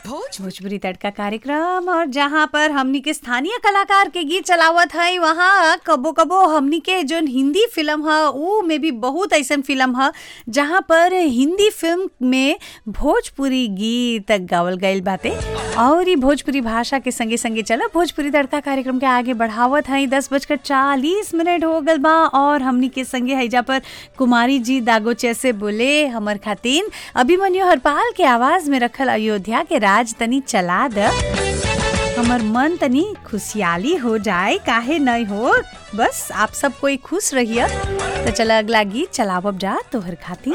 भोजपुरी तड़का कार्यक्रम और जहाँ पर हमनी के स्थानीय कलाकार के गीत चलावत है वहाँ कबो कबो हमनी के जो हिंदी फिल्म है ऊ में भी बहुत ऐसा फिल्म है जहाँ पर हिंदी फिल्म में भोजपुरी गीत गावल गईल बाटे और ई भोजपुरी भाषा के संगे संगे चला भोजपुरी तड़का कार्यक्रम के आगे बढ़ावत है दस बजकर चालीस मिनट हो गल बा और हमनी के संगे हैजा पर कुमारी जी दागोचे से बोले हमर खातिन अभिमन्यु हरपाल के आवाज में रखल अयोध्या के राज तनी चला द हमर मन तनी खुशहाली हो जाए काहे नहीं हो बस आप सब कोई खुश रहिए तो चला अगला गीत चलावब जा तोहर खातिर